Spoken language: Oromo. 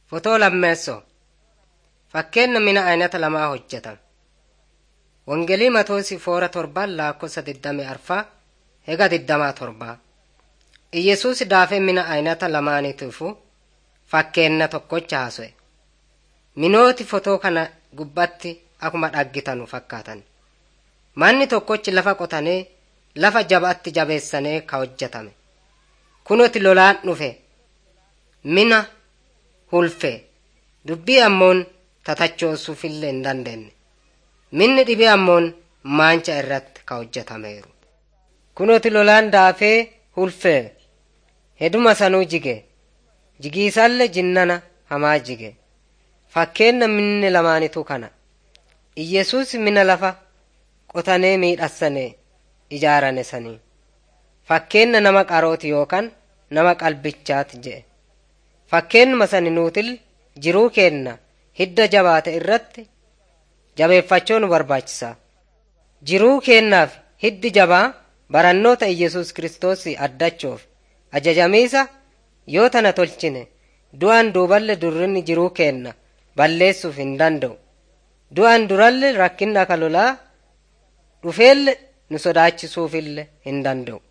Fotoo lammeessoo Fakkeenya mina aynata lamaa hojjetame. Wangeelii Matoosi foora torban lakkoofsa digdamii arfaa hega digdamaa torbaa. Iyesuus daafee mina aynata lamaaniitiifu fakkeenya tokkocha haaso'e. Minooti fotoo kana gubbatti akkuma dhaggitanu fakkaatan. Manni tokkochi lafa qotanii lafa jabaatti jabeessanii ka hojjetame. Kunoti lolaan dhufe mina hulfe dubbii ammoon tatachoosuufillee hin dandeenye. Minni dhibee ammoon maancha irratti ka hojjetameeru. Kunoti lolaan daafee hulfee heduma sanuu jige jigiisallee jinnana hamaa jige fakkeenya minni lamaanitu kana Iyesuus mina lafa qotanee miidhassane ijaarane sanii fakkeenya nama qarooti yookaan nama qalbichaati jedhe fakkeenyuma sani nuutil jiruu keenna hidda jabaate irratti jabeeffachuu nu barbaachisa jiruu keennaaf hiddi jabaa barannoota Iyesuus Kiristoos addachuuf ajajamiisa yoo tana tolchine du'aan duuballe durrinni jiruu keenna balleessuuf hin danda'u du'aan duralle rakkinna ka lolaa dhufeelle nu sodaachisuufille hin danda'u